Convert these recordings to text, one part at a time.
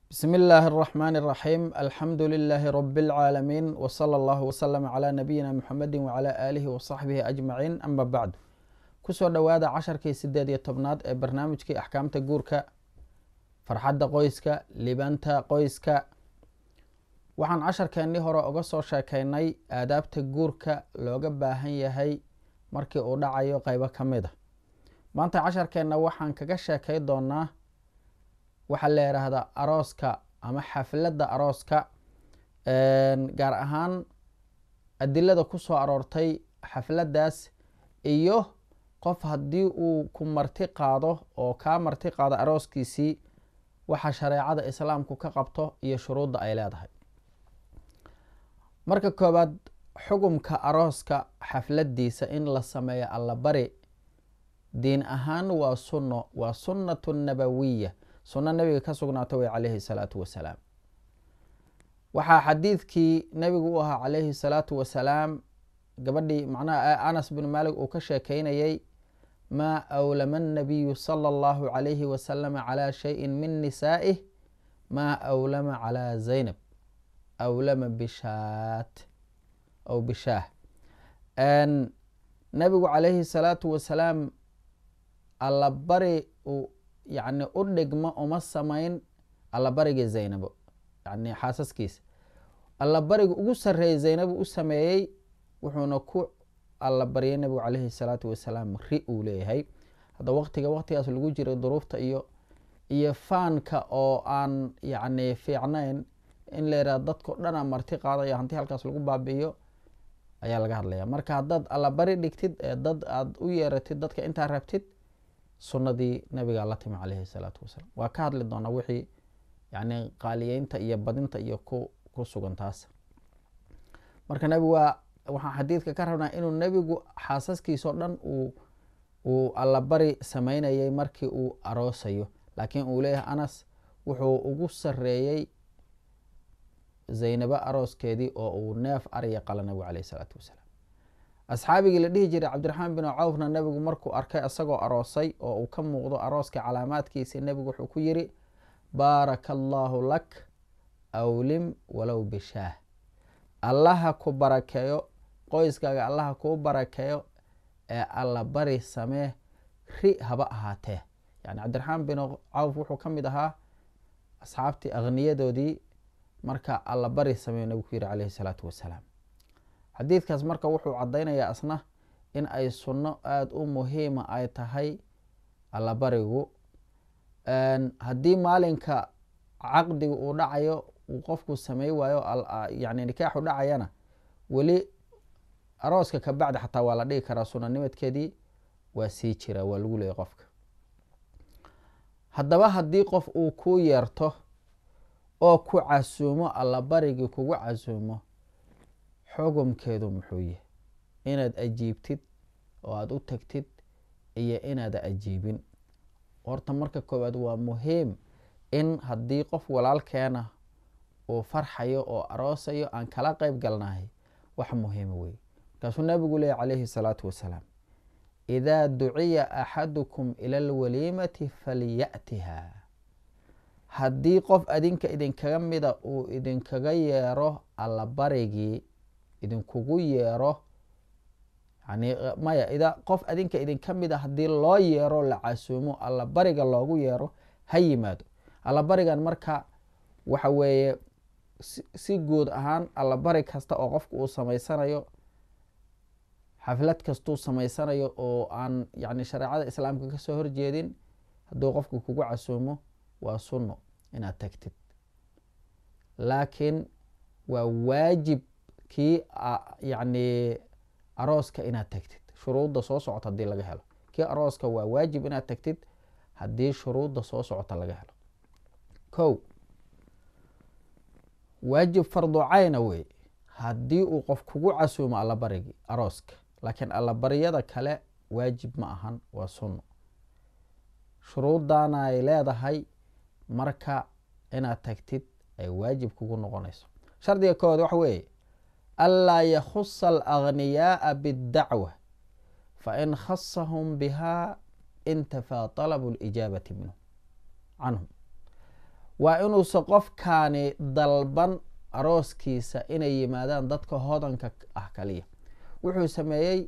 بسم الله الرحمن الرحيم الحمد لله رب العالمين وصلى الله وسلم على نبينا محمد وعلى آله وصحبه أجمعين أما بعد kusoo dhowaada casharkii sideed iyo tobnaad ee barnaamijkii axkaamta guurka farxadda qoyska libanta qoyska waxaan casharkeennii hore uga soo sheekeynay aadaabta guurka looga baahan yahay markii uu dhacayo qeybo ka mid a maanta casharkeenna waxaan kaga sheekay doonaa waxaa la yidhaahdaa arooska ama xafladda arooska gaar ahaan adilada ku soo aroortay xafladdaas iyo qof haddii uu ku marti qaado oo kaa marti qaado arooskiisii waxa shareecada islaamku ka qabto iyo shuruudda ay leedahay marka koowaad xugumka arooska xafladdiisa in la sameeyo allabari diin ahaan waa sunno waa sunnatu nabawiya sunno nabiga ka sugnaata way calayhi salaatu wasalaam waxaa xadiidkii nabigu u ahaa calayhi salaatu wasalaam gabadhii macnaha anas bin maalik uu ka sheekeynayay maa awlama annabiyu sala allahu calayhi wasalama calaa shayin min nisaa'ih maa awlama calaa zaynab awlama bishaat aw bishaah nabigu calayhi salaatu wasalaam allabari yani u dhigmo uma samayn allabarigii zaynabo yani xaasaskiisa allabariga ugu sarreeyay zaynabu u sameeyey wuxuuna ku allabaryay nabigu calayhi salaatu wasalaam ri uu leeyahay hadda waqtiga waqtigaas lagu jiray duruufta iyo iyo faanka oo aan yacni fiicnayn in la yidhaha dadkao dhan a marti qaadayo hanti halkaas lagu baabi'iyo ayaa laga hadlaya marka haddaad allabari dhigtid ee dad aada u yeeratid dadka intaa rabtid sunnadii nabigaa la timi calayhi salaatu wasalaam waa ka hadli doonaa wixii yani qaaliyeynta iyo badinta iyo ku ku sugan taas marka nabigu waa waxaan xadiidka ka rabnaa inuu nebigu xaasaskiisao dhan uu uu allabari sameynayay markii uu aroosayo laakiin uu leeyahay anas wuxuu ugu sareeyey zaynabo arooskeedii oo uu neef ariya qala nabigu caleyh isalaatu wasalaam asxaabigii la dhihi jiray cabdiraxmaan bin cawfna nebigu markuu arkay isagoo aroosay oo uu ka muuqdo arooska calaamaadkiisi nebigu wuxuu ku yiri baaraka allaahu lak awlim walow bishaah allaha ku barakeeyo qoyskaaga allaha kuu barakeeyo ee alla bari samee ri haba ahaatee yani cabdiraxmaan bin cawf wuxuu ka mid ahaa asxaabtii akhniyadoodii marka alla bari sameeyo nabigu ku yiri caleyhi salaatu wasalaam xadiidkaas marka wuxuu caddaynayaa asna in ay sunno aada u muhiima ay tahay allabarigu haddii maalinka caqdiga uu dhacayo uu qofku samey waayo yani nikaaxu dhacayana weli arooska ka bacdi xataa waa la dhigi karaa sunanimadkeedii waa sii jira waa lagu leeyay qofka haddaba haddii qof uu ku yeerto oo ku casuumo allabarigii kugu casuumo xugumkeedu muxuu yahay inaad ajiibtid oo aada u tagtid iyo inaada ajiibin horta marka koowaad waa muhiim in haddii qof walaalkeena uu farxayo oo aroosayo aan kala qeyb galnahay wax muhiima wey markaasuu nabigu leeyay calayhi salaatu wasalaam idaa duciya axadukum ila alwaliimati falya'tiha haddii qof adinka idinkaga mida uu idinkaga yeero allabarigii idinkugu yeero yani maya ida qof adinka idinka mid a haddii loo yeero la casuumo allabariga loogu yeero ha yimaado allabarigan marka waxa weeye si guud ahaan allabari kasta oo qofku uu samaysanayo xaflad kastuu samaysanayo oo aan yani shareecada islaamka kasoo horjeedin hadduu qofku kugu casuumo waa sunno inaad tagtid laakiin waa waajib kii yani arooska inaad tagtid shuruudda soo socota haddii laga helo kii arooska waa waajib inaad tagtid haddii shuruudda soo socota laga helo ko waajib fardu cayna wey haddii uu qof kugu casuumo allabarigii arooska laakiin allabariyada kale waajib ma ahan waa sunno shuruuddaana ay leedahay marka inaad tagtid ay waajib kugu noqonayso shardiga koowaad waxa weeye anlaa yakhusa alaghniyaaa biاddacwa fain khasahum biha intafaa talabu lijaabati minhu canhum waa inuusan qofkaani dalban arooskiisa inay yimaadaan dadka hodanka ah kaliya wuxuu sameeyey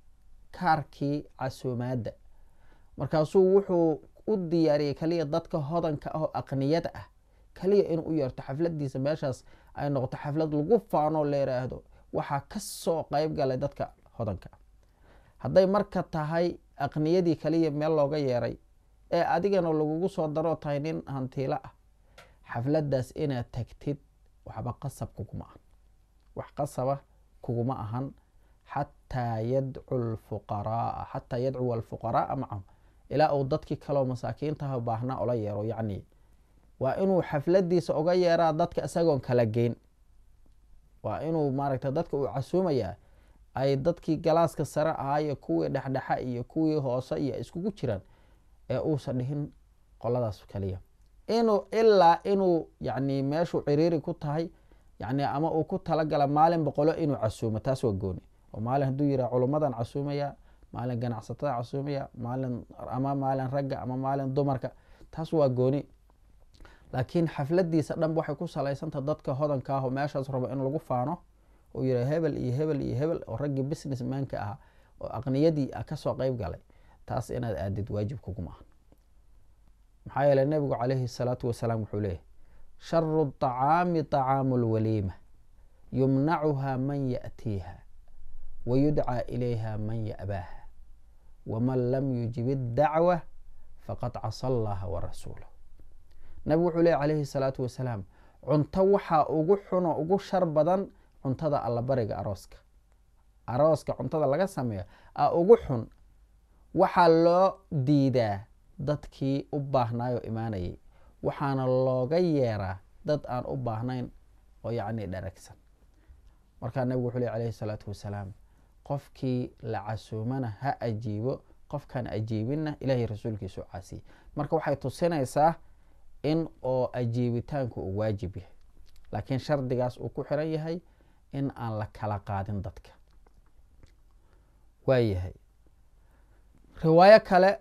kaarkii casuumaadda markaasuu wuxuu u diyaariyey kaliya dadka hodanka ah oo aqniyada ah kaliya inuu u yeerto xafladiisa meeshaas ay noqoto xaflad lagu faanoo la yiraahdo waxaa kasoo qeyb galay dadka hodanka ah hadday marka tahay aqniyadii kaliya meel looga yeeray ee adigana lagugu soo daroo tahay nin hantiilo ah xafladaas inaad tagtid waxba qasab kuguma ahan wax qasaba kuguma ahan xataa yadcu lfuqaraaa xataa yadcuwa alfuqaraaa macahum ilaa uu dadkii kaleo masaakiintaha baahnaa ola yeero yacni waa inuu xafladiisa uga yeeraa dadka isagoon kala geyn waa inuu maaragta dadka uu casuumayaa ay dadkii galaaska sare ahaayo kuwii dhexdhexa iyo kuwii hoose iyo iskugu jiraan ee uusan dhihin qoladaas kaliya inuu ilaa inuu yani meeshuu ciriiri ku tahay yani ama uu ku talagala maalin boqolo inuu casuumo taas waa gooni oo maalin hadduu yiraha culummadan casuumaya maalin ganacsatada casuumaya maalin ama maalin ragga ama maalin dumarka taas waa gooni laakiin xafladiisa dhanba waxay ku salaysantah dadka hodanka ah oo meeshaas rabo in lagu faano uu yira hebel iyo hebel iyo hebel oo raggii business manka ah oo aqniyadii ah kasoo qeyb galay taas inaad aadid waajib kuguma aha maxaa yeele nebigu calayhi salaatu wasalaam wuxuu leeyahy sharu طacaami طacaamu lwaliima yumnacuha man yaأtiiha wayudcaa ilayha man ya'baaha waman lam yujib اdacwa faqad casa allaha warasuulah nabigu wuxuu leeyahy calayhi salaatu wasalaam cunto waxaa ugu xuno ugu shar badan cuntada allabariga arooska arooska cuntada laga sameeyo a ugu xun waxaa loo diidaa dadkii u baahnaayo imaanayay waxaana looga yeeraa dad aan u baahnayn oo yacni dharagsan markaa nabigu wuxuu ley alayhi salaatu wasalaam qofkii la casuumana ha ajiibo qofkaan ajiibinna ilaahay rasuulkiisu caasiyey marka waxay tusinaysaa in oo ajiibitaanku uu waajib yahay laakiin shardigaas uu ku xiran yahay in aan la kala qaadin dadka waayahay riwaayo kale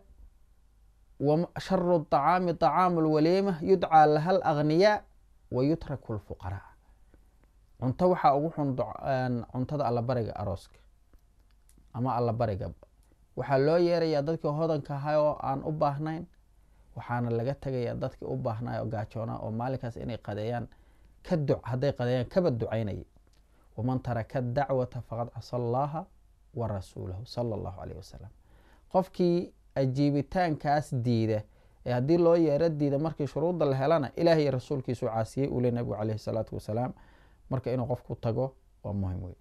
sharu طacaami طacaamu lwaliima yudcaa laha alagniyaa wa yutraku lfuqaraa cunto waxaa ugu xun cuntada allabariga arooska ama allabariga waxaa loo yeerayaa dadkii hodanka ahay oo aan u baahnayn waxaana laga tegayaa dadkii u baahnay oo gaajoona oo maalinkaas inay qadeeyaan ka du hadday qadeeyaan kaba ducaynaya waman taraka dacwata faqad casa allaha wa rasuulahu sala allahu alayh wasalam qofkii ajiibitaankaas diida ee haddii loo yeero diida markii shuruudda la helana ilaah iyo rasuulkiisu caasiyey uu le nabigu caleyhi salaatu wasalaam marka inuu qofku tago waa muhim wey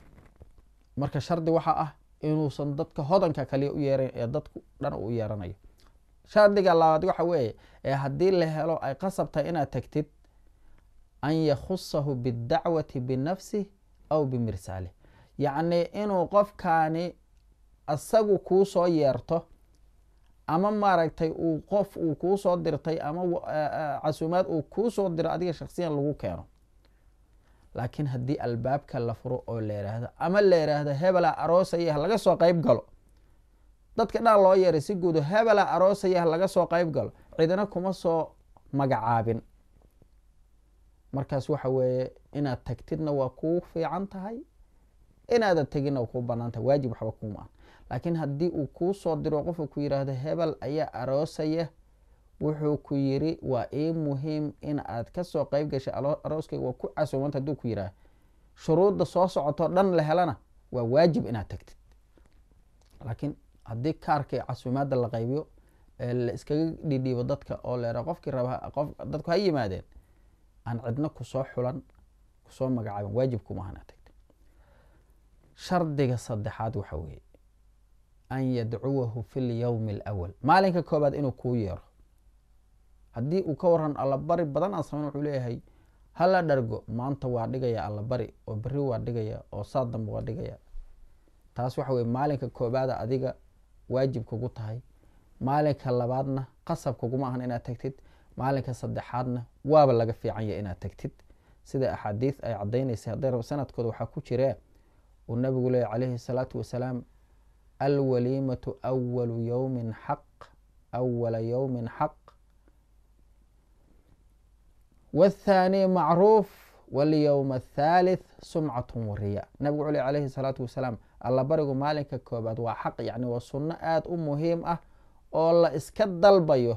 marka shardi waxaa ah inuusan dadka hodanka kaliya u yeeran ee dadku dhan uu u yeeranayo shardiga labaad waxa weeye ee haddii la helo ay qasab tahay inaad tagtid an yakhusahu bidacwati binafsih aw bimirsaalih yacni inuu qofkaani isagu kuu soo yeerto ama maaragtay uu qof uu kuu soo dirtay ama casuumaad uu kuu soo diro adiga shaksiyan lagu keeno laakiin haddii albaabka la furo oo la yiraahdo ama la yiraahdo hebela aroosaya laga soo qeyb galo dadka dhan loo yeeray si guudo hebela aroosaya laga soo qeyb galo cidina kuma soo magacaabin markaas waxa weeye inaad tagtidna waa kuu fiican tahay inaadan teginna waa kuu banaan tahay waajib waxba kuma ah laakiin haddii uu kuu soo diro qofka ku yiraahdo hebel ayaa aroosaya wuxuu ku yiri waa ii muhiim in aad kasoo qeyb gashay arooskayga waa ku casuumanta hadduu ku yiraah shuruudda soo socotoo dhan la helana waa waajib inaad tagtid laakiin haddii kaarkii casuumaadda la qaybiyo ee la iskaga dhidhiibo dadka oo leera qofkii raba qof dadku ha yimaadeen aan cidna kusoo xulan kusoo magacaabin waajib kuma aha inaad tagtid shardiga saddexaad waxa weeye an yadcuwahu fi lyowmi alawal maalinka koobaad inuu kuu yeero haddii uu ka waran allabari badan aan samayn wuxuu leeyahay hala dhargo maanta waa dhigaya allabari oo beri waa dhigaya oo saa dambe waa dhigaya taas waxa weye maalinka koobaada adiga waajib kugu tahay maalinka labaadna qasab kuguma ahan inaad tagtid maalinka saddexaadna waaba laga fiican yahay inaad tagtid sida axaadiis ay cadaynaysay hadday sanadkooda waxaa ku jiree uu nabigu leeyay calayhi salaatu wasalaam alwaliimatu awalu yowmin xaq awala yowmin xaq wاthaani macruuf walyowma athaalith sumcatun wariya nabigu wuxuu ley alayhi salaatu wasalaam alla barigu maalinka koobaad waa xaq yani waa sunno aada u muhiim ah oo la iska dalbayo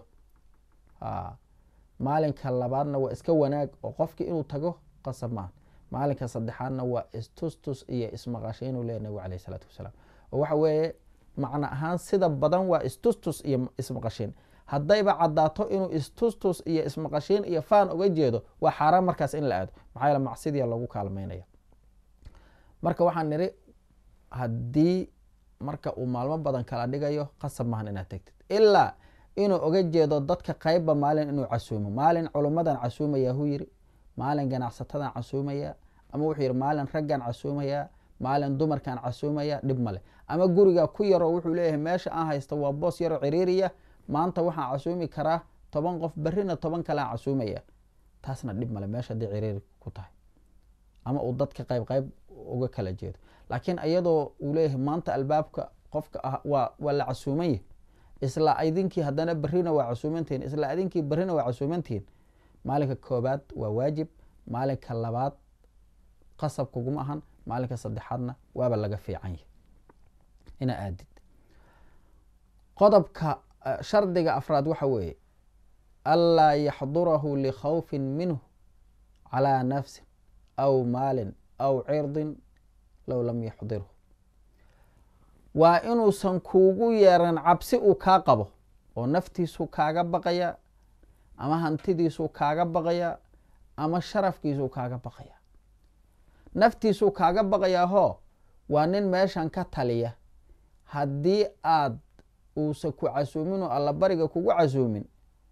maalinka labaadna waa iska wanaag oo qofki inuu tago qasab maaha maalinka saddexaadna waa istustus iyo ismaqashay inuu leeya nabigu alayh isalaatu wasalaam oo waxa weeye macno ahaan sida badan waa istustus iyo ismaqashiin haddayba caddaato inuu istustus iyo ismaqashiin iyo faan uga jeedo waa xaaraan markaas in la aado maxaa yaele macsidiya lagu kaalmeynaya marka waxaan nidhi haddii marka uu maalmo badan kala dhigayo qasab maahan inaad tegtid ilaa inuu oga jeedo dadka qeybba maalin inuu casuumo maalin culummadan casuumaya hu yiri maalin ganacsatadan casuumaya ama wuxuu yihi maalin raggan casuumaya maalin dumarkan casuumaya dhib male ama guriga ku yaroo wuxuu leeyahay meesha aan haysta waa boos yaroo ciriiriya maanta waxaan casuumi karaa toban qof berrina toban kalean casuumaya taasna dhib male meesha haddii ciriiri ku tahay ama uu dadka qayb qayb uga kala jeedo laakiin iyadoo uu leeyahay maanta albaabka qofka ah waa waa la casuumanya isla idinkii haddana berrina waa casuumantihin isla idinkii berrina waa casuumantihin maalinka koobaad waa waajib maalinka labaad qasab kuguma ahan maalinka saddexaadna waaba laga fiican yahy ina aadid qodobka shardiga afraad waxa weeye anlaa yaxdurahu likhawfin minhu calaa nafsin aw maalin aw cirdin low lam yaxdirhu waa inuusan kuugu yeeran cabsi uu kaa qabo oo naftiisuu kaaga baqaya ama hantidiisuu kaaga baqaya ama sharafkiisuu kaaga baqaya naftiisuu kaaga baqayaa hoo waa nin meeshan ka taliya haddii aad uusa ku casuumin oo alla bariga kugu casuumin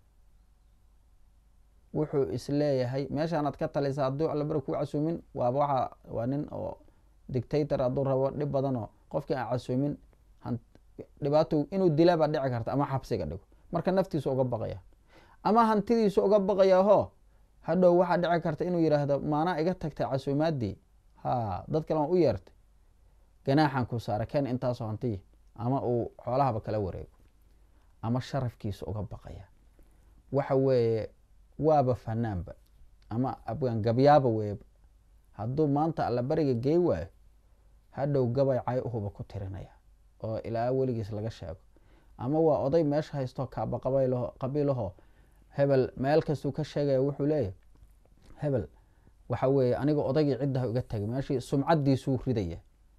wuxuu isleeyahay meeshaanaad ka talisa hadduu alla bariga kugu casuumin waaba waa waa nin oo dictator hadduu rabo dhib badanoo qofkii aan casuumin dhibaato inuu dilabaa dhici karta ama xabsiga dhigo marka naftiisu uga baqaya ama hantidiisu uga baqayaa hoo hadhow waxaa dhici karta inuu yidhaahdo maanaa iga tagtay casuumaadii ha dad kale aan u yeertay ganaaxan ku saara ken intaasoo hantiya ama uu xoolahaba kala wareego ama sharafkiisa uga baqaya waxa weeye waaba fanaanba ama abgaangabyaaba weeba hadduu maanta alla bariga gey waayo hadhow gabay cay uhuba ku tirinaya oo ilaa weligiis laga sheego ama waa oday meesha haysto kaaba qabiilaho hebel meel kastuu ka sheegaya wuxuu leeyahy hebel waxa weeye aniga odaygii ciddaha iga tagay meeshii sumcaddiisuu ridaya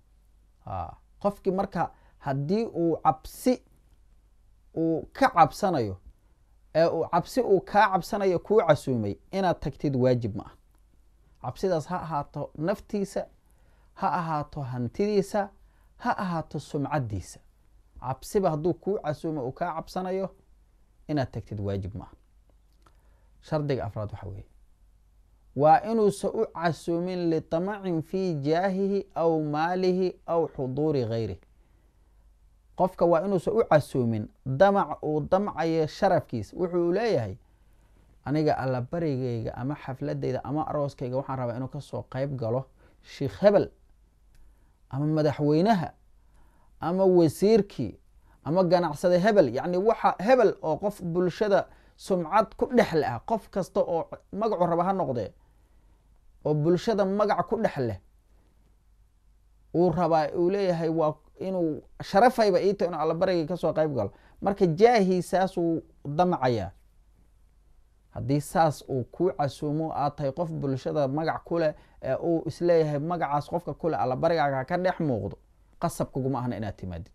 qofkii marka haddii uu cabsi uu ka cabsanayo ee uu cabsi uu kaa cabsanayo kuu casuumay inaad tagtid waajib ma ah cabsidaas ha ahaato naftiisa ha ahaato hantidiisa ha ahaato sumcaddiisa cabsiba hadduu kuu casuumo uu kaa cabsanayo inaad tagtid waajib ma ah shardiga afraad waxa weeye waa inuusan u casuumin litamacin fii jaahihi aw maalihi aw xuduuri gayrih qofka waa inuusan u casuumin damac uu damcayo sharafkiisa wuxuu leeyahay aniga alla barigayga ama xafladeyda ama arooskayga waxaan rabaa inuu kasoo qeyb galo sheikh hebel ama madaxweynaha ama wasiirkii ama ganacsade hebel yacni waxa hebel oo qof bulshada sumcad ku dhex leh ah qof kasta oo magacu raba ha noqdee oo bulshada magac ku dhex leh uu rabaa uu leeyahay waa inuu sharafayba iita inuu allabarigay kasoo qeyb galo marka jaahiisaasuu damcayaa haddii saas uu kuu casuumo aad tahay qof bulshada magac kuleh ee uu isleeyahay magacaas qofka kuleh allabarigaaga ka dhex muuqdo qasab kuguma ahna inaad timaadid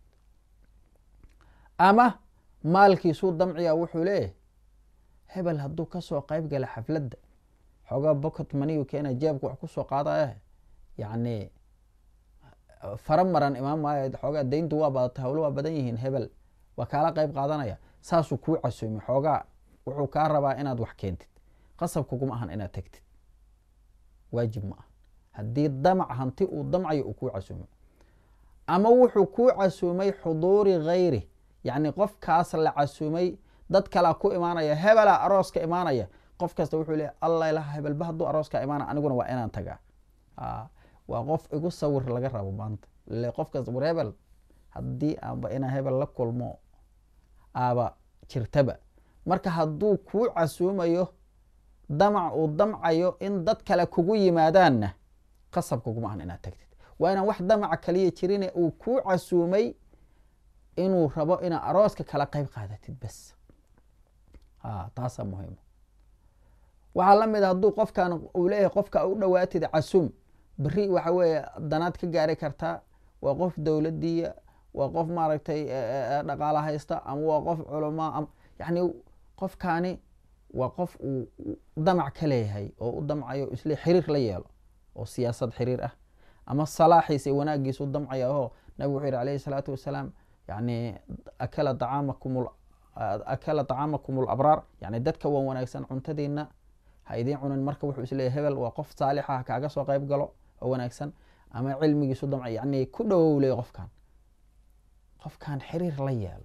ama maalkiisuu damciyaa wuxuu leeyahay hebel hadduu kasoo qeyb gala xafladda xoogaa bocot maniyu keena jeebka wax kusoo qaadaya yacni fara maran imaan maayo xoogaa dayntu waa badatay hawlo waa badan yihiin hebel waa kaala qeyb qaadanaya saasuu kuu casuumay xoogaa wuxuu kaa rabaa inaad wax keentid qasab kuguma ahan inaad tegtid waajib ma ah haddii damac hanti uu damcayo uu kuu casuumay ama wuxuu kuu casuumay xuduuri gayri yacni qofkaas la casuumay dad kalaa ku imaanaya hebelaa arooska imaanaya qof kasta wuxuu leeya alla ilaha hebelba hadduu arooska imaana aniguna waa inaan tagaa waa qof igu sawir laga rabo maanta le qof kasta war hebel haddii aanba inaa hebel la kulmo aaba jirtaba marka hadduu kuu casuumayo damac uu damcayo in dad kale kugu yimaadaanna qasab kuguma ahan inaad tagtid waa inaan wax damaca kaliya jirine uu kuu casuumay inuu rabo inaad arooska kala qeyb qaadatid bes a taasaa muhiima waxaa la mid a hadduu qofkan uu leeyahay qofka u dhowaatid casuum beri waxa weeye danaad ka gaari kartaa waa qof dowladiya waa qof maaragtay dhaqaala haysta ama waa qof culamaa ama yani qofkaani waa qof uu damac ka leeyahay oo u damcayo isle xiriir la yeelo oo siyaasad xiriir ah ama salaaxiisa wanaagiisa u damcaya oo nabig wuxuu yihi alayhi salaatu wasalaam yani akala acaamakum akala طacaamakum اlabraar yani dadka waan wanaagsan cuntadiina ha idiin cunin marka wuxuu isleeyahy hebel waa qof saalixa ha kaaga soo qeyb galo oo wanaagsan ama cilmigiisu damca yani ku dhowow leey qofkan qofkan xiriir la yeelo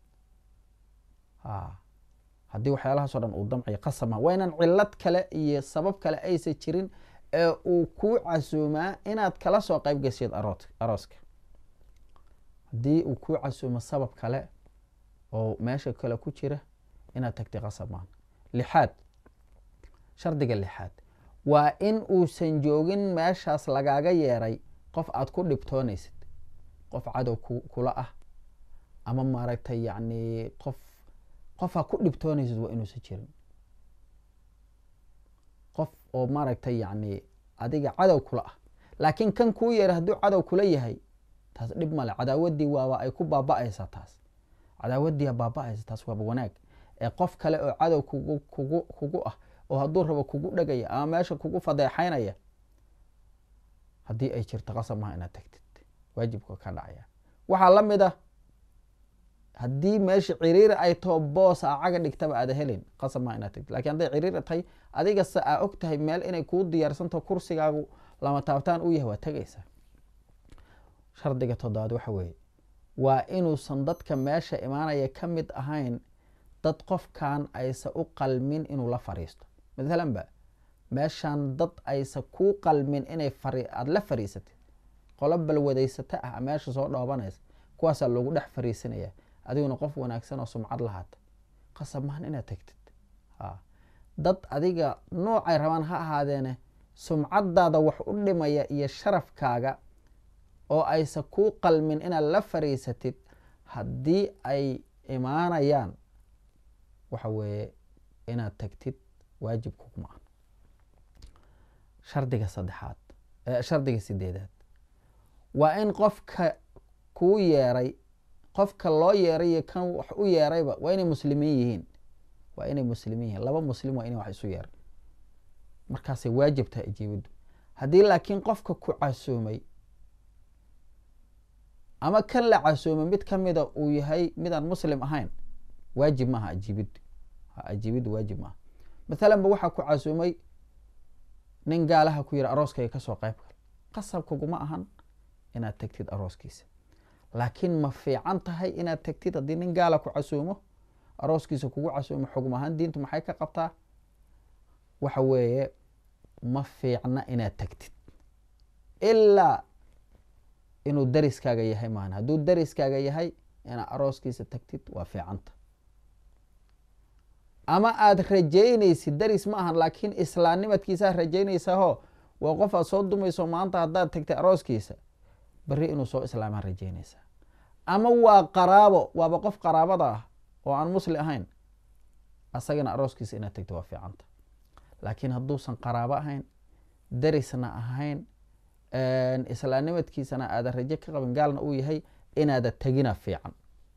haddii waxyaalahaas o dhan uu damcayo qasama waa inaan cilad kale iyo sabab kale aysa jirin ee uu kuu casuumaa inaad kala soo qeyb geshid arooska haddii uu kuu casuumo sabab kale oo meesha kale ku jira inaad tagtay qasab maan lixaad shardiga lixaad waa in uusan joogin meeshaas lagaaga yeeray qof aad ku dhibtoonaysid qof cadow kula ah ama maaragtay yani qof qof ku dhibtoonaysid waa inuusan jirin qof oo maaragtay yani adiga cadow kula ah laakiin kan kuu yeeray hadduu cadow kula yahay taas dhib male cadaawadii waaba ay ku baaba-aysaa taas cadaawaddiia baaba-aysa taas waaba wanaag ee qof kale oo cadow kugu kugu kugu ah oo hadduu rabo kugu dhegaya ama meesha kugu fadeexaynaya haddii ay jirto qasab maha inaad tagtid waajibka ka dhacaya waxaa la mid ah haddii meesha ciriiri ay taho boos a caga dhigtaba aada helin qasab maha inaad tagtid lakin hadday ciriiri tahay adigase aa og tahay meel inay kuu diyaarsantaho kursigaagu lama taabtaan u yahay waa tegaysaa shardiga toddobaad waxa weeye waa inuusan dadka meesha imaanaya ka mid ahayn dad qofkan aysa u qalmin inuu la fariisto mathalan ba meeshan dad aysa kuu qalmin inay aada la fariisatid qolo balwadaysata ah meesha soo dhoobanaysa kuwaasaa loogu dhex fariisanaya adiguna qof wanaagsan oo sumcad lahaata qasab mahan inaad tagtid dad adiga noocay rabaan ha ahaadeene sumcadaada wax u dhimaya iyo sharafkaaga oo aysa kuu qalmin inaad la fariisatid haddii ay imaanayaan waxa weeye inaad tagtid waajib kuguma ah shardiga saddexaad shardiga sideedaad waa in qofka kuu yeeray qofka loo yeeray iyo kan wax u yeerayba waa inay muslimiin yihiin waa inay muslimiin yihiin laba muslim waa inay wax isu yeeray markaasay waajib tahay ijiibaddu haddii laakiin qofka ku casuumay ama kan la casuumay mid ka mida uu yahay midaan muslim ahayn waajib maaha ajiibiddu ajiibiddu waajib maaha mathalan ba waxaa ku casuumay nin gaalaha ku yiri arooskayga kasoo qeyb gal qasab kuguma ahan inaad tagtid arooskiisa laakiin ma fiican tahay inaad tagtid haddii nin gaala ku casuumo arooskiisa kugu casuumo xugum ahaan diintu maxay ka qabtaa waxa weeye ma fiicna inaad tagtid ilaa inuu dariskaaga yahay maan hadduu dariskaaga yahay inaad arooskiisa tagtid waa fiicanta ama aada rajaynaysid daris ma ahan laakiin islaamnimadkiisaa rajaynaysaahoo waa qof aad soo dumayso maanta haddaad tagtay arooskiisa beri inuu soo islaamaa rajaynaysaa ama waa qaraabo waaba qof qaraabada ah oo aan musli ahayn asagana arooskiisa inaad tagtid waa fiicanta laakiin hadduusan qaraabo ahayn darisna ahayn islaamnimadkiisana aada rajo ka qabin gaalna uu yahay inaada tegina fiican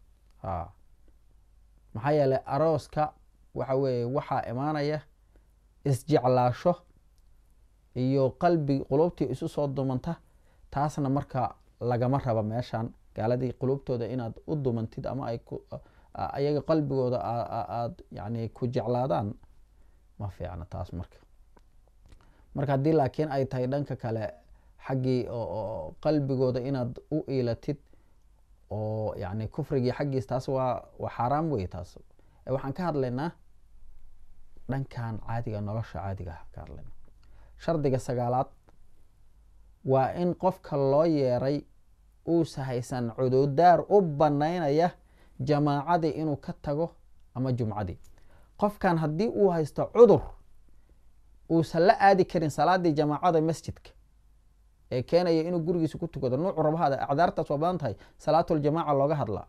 maxaa yeeley arooska waxa weeye waxaa imaanaya isjeclaasho iyo qalbi qulubtii isu soo dumanta taasna marka lagama raba meeshan gaaladii qulubtooda inaad u dumantid ama ay ayaga qalbigooda aad yani ku jeclaadaan ma fiicna taas marka marka haddii laakiin ay tahay dhanka kale xaggii oo qalbigooda inaad u iilatid oo yani kufrigii xaggiis taas waa waa xaaraam wey taas waxaan ka hadlaynaa dhankan caadiga nolosha caadiga ah ka hadlayna shardiga sagaalaad waa in qofka loo yeeray uusa haysan cududaar u banaynaya jamaacadii inuu ka tago ama jumcadii qofkan haddii uu haysto cudur uusan la aadi karin salaadii jamaacada masjidka ee keenaya inuu gurigiisa ku tukado nuucu rabahaada acdaartaas waa badan tahay salaatuljamaaca looga hadlaa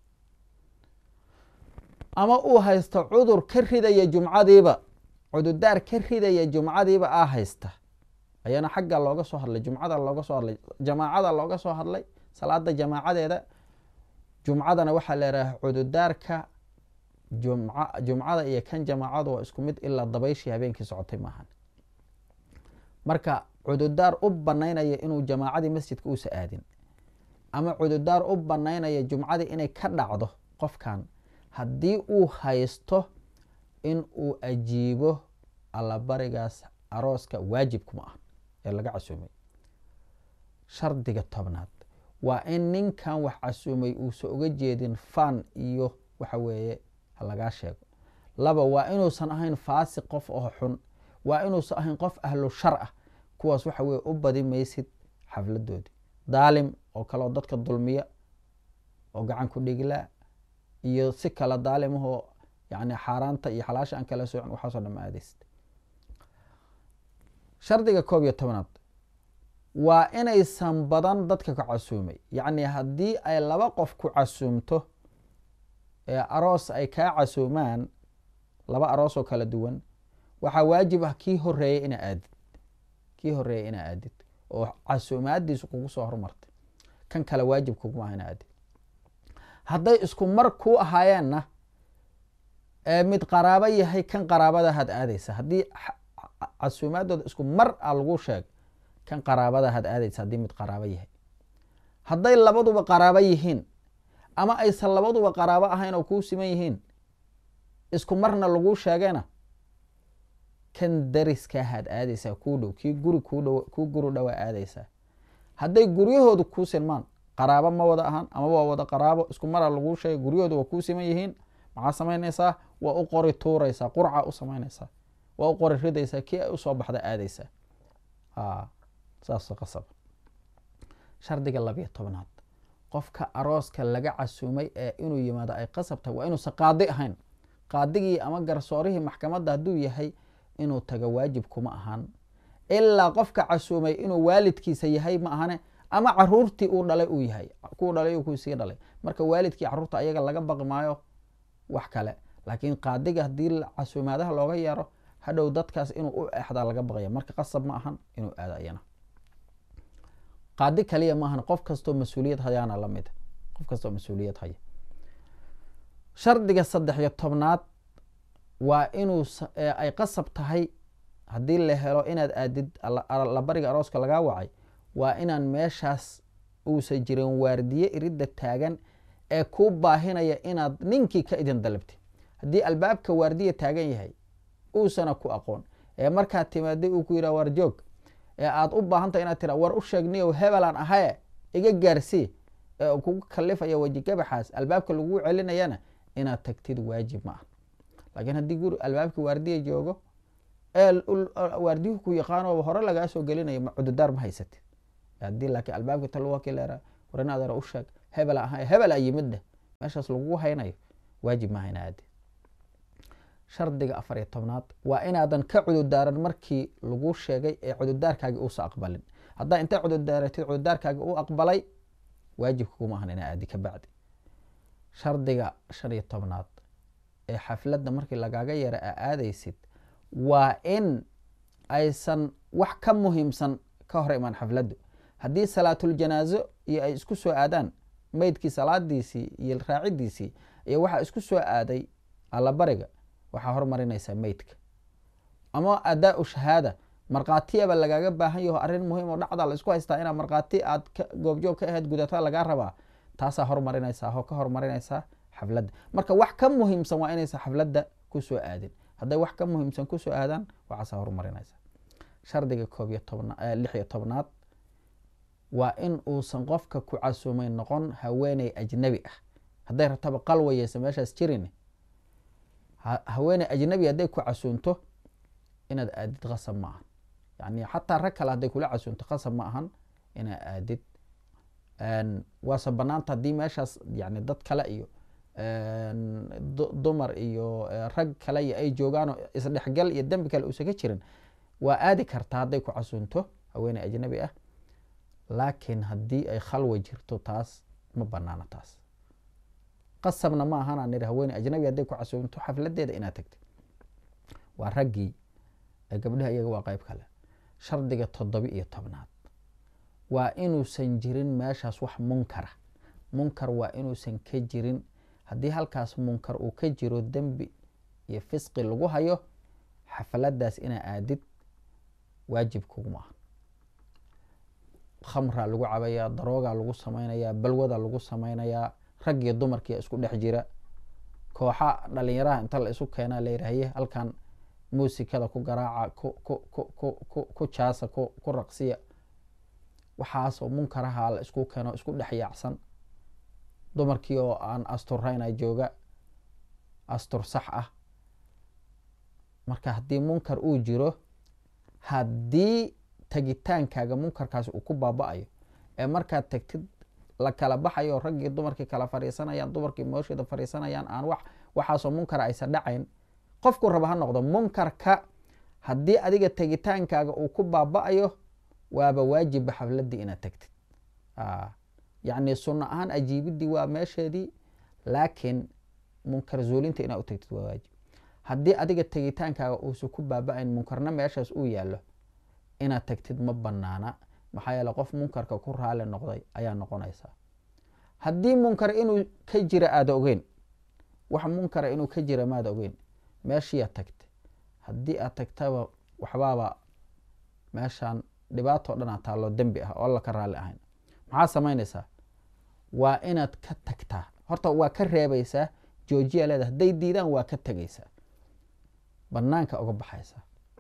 ama uu haysto cudur ka ridaya jumcadiiba cudurdaar ka ridaya jumcadiiba aa haysta ayaana xagga looga soo hadlay jumcada looga soo hadlay jamaacada looga soo hadlay salaada jamaacadeeda jumcadana waxaa leedahay cudurdaarka jumca jumcada iyo kan jamaacadu waa isku mid ilaa dabayshii habeenkii socotay maahan marka cudurdaar u banaynaya inuu jamaacadii masjidka uusa aadin ama cudurdaar u banaynaya jumcadii inay ka dhacdo qofkan haddii uu haysto in uu ajiibo allabarigaas arooska waajibkuma ah ee laga casuumay shardiga tobnaad waa in ninkan wax casuumay uusan uga jeedin fan iyo waxa weeye halagaa sheego laba waa inuusan ahayn faasiq qof oo xun waa inuusan ahayn qof ahlu shar ah kuwaas waxa weye u badi maysid xafladoodii daalim oo kaleoo dadka dulmiya oo gacan ku dhigilaa iyo si kale daalimahoo yani xaaraanta iyo xalaasha aan kala soocin waxaasoo dham aadaysid shardiga koob iyo tobnaad waa inaysan badan dadka ku casuumay yacni haddii ay laba qof ku casuumto ee aroos ay kaa casuumaan laba aroos oo kala duwan waxaa waajib ah kii horeeyay inaa aadid kii horeeyay inaa aadid oo casuumaadiisu kugu soo hormartay kan kale waajib kuguma aha inaa aadid hadday isku mar kuu ahaayeenna ee mid qaraabo yahay kan qaraabadahaad aadaysa haddii casuumaadooda isku mar a lagu sheeg kan qaraabadahaad aadaysa haddii mid qaraabo yahay hadday labaduba qaraabo yihiin ama aysan labaduba qaraabo ahayn oo kuu siman yihiin isku marna laguu sheegayna kan dariskaahaad aadaysaa kuu dhow kii guri kudh kuu guri dhowaa aadaysaa hadday guryahoodu kuu sinmaan qaraabo ma wada ahaan ama waa wada qaraabo isku mara laguu sheegay guryahoodu waa kuu siman yihiin maxaa samaynaysaa waa u qori tuuraysaa qurca u samaynaysaa waa u qori ridaysaa kii ay usoo baxda aadaysaa saas qasab shardiga labiyo tobnaad qofka arooska laga casuumay ee inuu yimaado ay qasab tahay waa inuusan qaadi ahayn qaadigii ama garsoorihii maxkamadda hadduu yahay inuu tago waajib kuma ahaan ilaa qofka casuumay inuu waalidkiisa yahay ma ahane ama caruurtii uu dhalay uu yahay kuu dhalay kuu sii dhalay marka waalidkii caruurta ayaga laga baqi maayo wax kale laakiin qaadiga haddii casuumaadaha looga yeero hadhow dadkaas inuu u exdaa laga baqaya marka qasab ma ahan inuu aado ayana qaadi kaliya maahan qof kastoo mas-uuliyad hayaana lamid qof kastoo mas-uuliyad haya shardiga saddex iyo tobnaad waa inuu ay qasab tahay haddii la helo inaad aadid labariga arooska lagaa wacay waa inaan meeshaas uusan jirin waardiye iridda taagan ee kuu baahinaya inaad ninkii ka idin dalabtid haddii albaabka waardiya taagan yahay uusana ku aqoon ee markaad timaaday uu ku yidhah war joog ee aada u baahantahay inaad tira war u sheegniyow hebelaan ahaye iga gaarsii ee kugu kalifaya wejigabaxaas albaabka laguu celinayana inaad tagtid waajib ma ah laakiin haddii guri albaabkii waardiya joogo ee waardiyuhu ku yaqaano hore lagaa soo gelinayo cududaar ma haysatid haddii laakiin albaabka talwakileera war in adeera u sheeg hebel ahaye hebel a yimid dheh meeshaas lagugu haynayo waajib maaha ina aadi shardiga afar iyo tobnaad waa inaadan ka cudurdaaran markii lagu sheegay ee cudurdaarkaagi uusa aqbalin haddaa intay cudurdaaratid cudurdaarkaagi u aqbalay waajibka kuma ahan inaa aadi ka bacdi shardiga shan iyo tobnaad ee xafladda markii lagaaga yara aa aadaysid waa in aysan wax ka muhiimsan ka hor imaan xafladdu haddii salaatuljanaaso iyo ay isku soo aadaan meydkii salaadiisii iyo raacidiisii iyo waxaa isku soo aaday allabariga waxaa hormarinaysaa meydka ama adaa-u shahaada markhaatiyaba lagaaga baahan yaho arrin muhiim oo dhacda la isku haystaa inaa markhaati aad goobjoog ka ahayd gudatada lagaa rabaa taasaa hormarinaysaa oo ka hormarinaysaa xafladda marka wax ka muhiimsan waa inaysa xafladda kusoo aadin hadday wax ka muhiimsan kusoo aadaan waxaasaa hormarinaysaa shardiga koob iyo tobna lix iyo tobnaad waa in uusan qofka ku casuumayn noqon haweeney ajnabi ah hadday rabtaba qalwayeysa meeshaas jirin haweeney ajnabi hadday ku casuunto inaad aadid qasab ma ahan yani xataa rag kale hadday kula casuunto qasab ma ahan inaad aadid waase banaanta haddii meeshaas yani dad kale iyo dumar iyo rag kale iyo ay joogaanoo isdhexgal iyo dembi kale uusan ka jirin waa aadi kartaa hadday ku casuunto haweeney ajnabi ah laakiin haddii ay khalwa jirto taas ma banaano taas qasabna ma ahanaa nidhi haweeney ajnabi hadday ku casuunto xafladeeda inaad tagtid waa raggii ee gabdhaha iyaga waa qeyb kale shardiga toddoba iyo tobnaad waa inuusan jirin meeshaas wax munkara munkar waa inuusan ka jirin haddii halkaas munkar uu ka jiro dembi iyo fisqi lagu hayo xafaladaas inaa aadid waajib kuguma aha khamraa lagu cabayaa daroogaa lagu samaynayaa balwada lagu samaynayaa rag iyo dumarkiia isku dhex jira kooxa dhalinyaraha inta la isu keenaa la yidhaahye halkan muusikada ku garaaca ku ku ku ku ku ku jaasa ku ku raqsiya waxaasoo munkaraha la isku keeno isku dhex yaacsan dumarkii oo aan asturrayna jooga astur sax ah marka haddii munkar uu jiro haddii tagitaankaaga munkarkaasi uu ku baaba-ayo ee markaad tagtid la kala baxayo raggii dumarkii kala fariisanayaan dumarkii moosheeda fariisanayaan aan wax waxaasoo munkara aysan dhacayn qofku raba ha noqdo munkarka haddii adiga tegitaankaaga uu ku baaba-ayo waaba waajibba xafladii inaad tagtid yacni sunno ahaan ajiibidii waa meesheedii laakiin munkar zuulinta inaad u tagtid waa waajib haddii adiga tegitaankaaga uusan ku baaba-ayn munkarna meeshaas uu yaallo inaad tagtid ma banaana maxaa yeele qof munkarka ku raali noqday ayaa noqonaysaa haddii munkar inuu ka jira aada ogeyn wax munkara inuu ka jira maada ogeyn meeshiiaad tagtay haddii aad tagtaba waxbaaba meeshaan dhibaatoo dhan aa taalloo dembi ah oo alla ka raalli ahayn maxaa samaynaysaa waa inaad ka tagtaa horta waa ka reebaysaa joojiya leeda hadday diidaan waa ka tegaysaa banaanka uga baxaysaa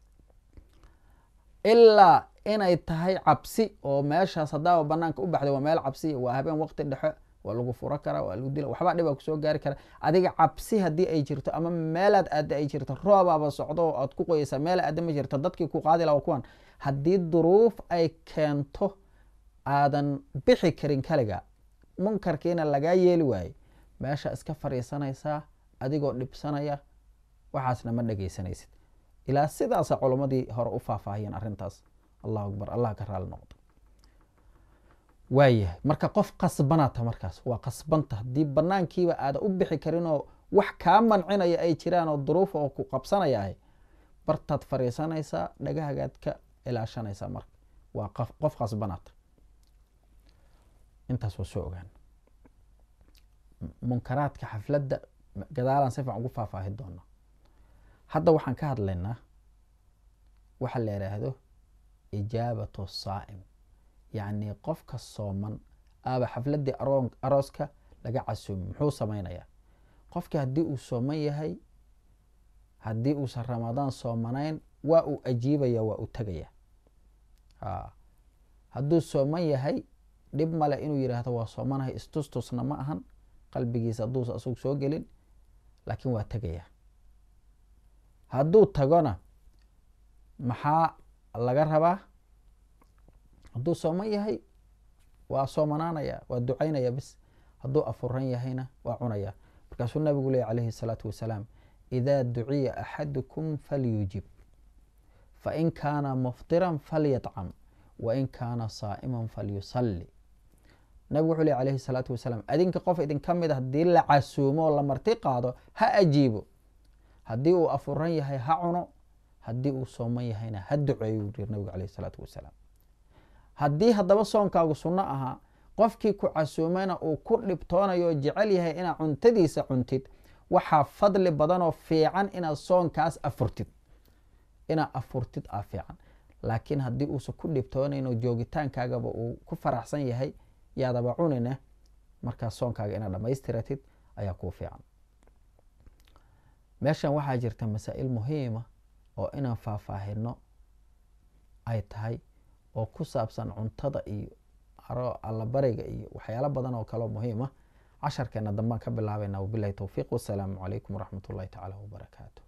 ilaa inay tahay cabsi oo meeshaas haddaaba banaanka u baxday waa meel cabsiya waa habeen waqti dhexe waa lagu furo karaa waa lagu dila waxbaa dhibaa kusoo gaari kara adiga cabsi haddii ay jirto ama meelaad aada ay jirto roobaaba socdo oo aad ku qoyeysaa meel aada ma jirto dadkii ku qaadi laha kuwan haddii duruuf ay keento aadan bixi karin kaliga munkarkiina lagaa yeeli waaye meesha iska fadhiisanaysaa adigoo dhibsanaya waxaasna ma dhegeysanaysid ilaa sidaasa culammadii hore u faahfaahiyeen arrintaas allahu akbar allah ka raali noqdo waayahay marka qof qasbanata markaas waa qasbanta haddii banaankiiba aada u bixi karinoo wax kaa mancinaya ay jiraan oo duruuf oo ku qabsanayahay bartaad fadhiisanaysaa dhagahagaad ka ilaashanaysaa marka waa qof qasbanata intaas waa soo ogaan munkaraadka xafladda gadaalaan si fican ugu faahfaahi doona hadda waxaan ka hadlaynaa waxa la yidhaahdo ijaabatu saa'im yacni qofka sooman aaba xafladdii arooska laga casuumi muxuu samaynayaa qofki haddii uu sooman yahay haddii uusan ramadaan soomanayn waa uu ajiibaya waa uu tegaya hadduu sooman yahay dhib male inuu yidhaahdo waa soomanahay istustusna ma ahan qalbigiisa hadduusa asagu soo gelin laakiin waa tegaya hadduu tagona maxaa laga rabaa hadduu sooman yahay waa soomanaanaya waa ducaynaya bis hadduu afuran yahayna waa cunaya markaasuu nabigu leey calayhi الsalaatu wasalaam idaa duciya axadukum falyujib fain kaana muftiran falyطcam wain kaana saa'ima falyusali nabigu wuxuu ley alayhi الsalaatu wasalaam adinka qof idinka mid a haddii la casuumo oo la marti qaado ha ajiibo haddii uu afuran yahay ha cuno haddii uu sooman yahayna ha duceeyo u yiri nabigu alayh الsalaatu wasalaam haddii haddaba soonkaagu sunno ahaa qofkii ku casuumayna uu ku dhibtoonayo oo jecel yahay inaad cuntadiisa cuntid waxaa fadli badanoo fiican inaad soonkaas afurtid inaad afurtid aa fiican laakiin haddii uusan ku dhibtoonayn oo joogitaankaagaba uu ku faraxsan yahay yaadaba cunine markaas soonkaaga inaad dhamaystiratid ayaa kuu fiican meeshan waxaa jirta masaa-il muhiima oo inaan faahfaahino ay tahay oo ku saabsan cuntada iyo allabariga iyo waxyaalo badan oo kaleo muhiima casharkeena dambaan ka bilaabayna wabilahi towfiiq wasalaamu calaykum waraxmat ullahi tacaala wabarakaatu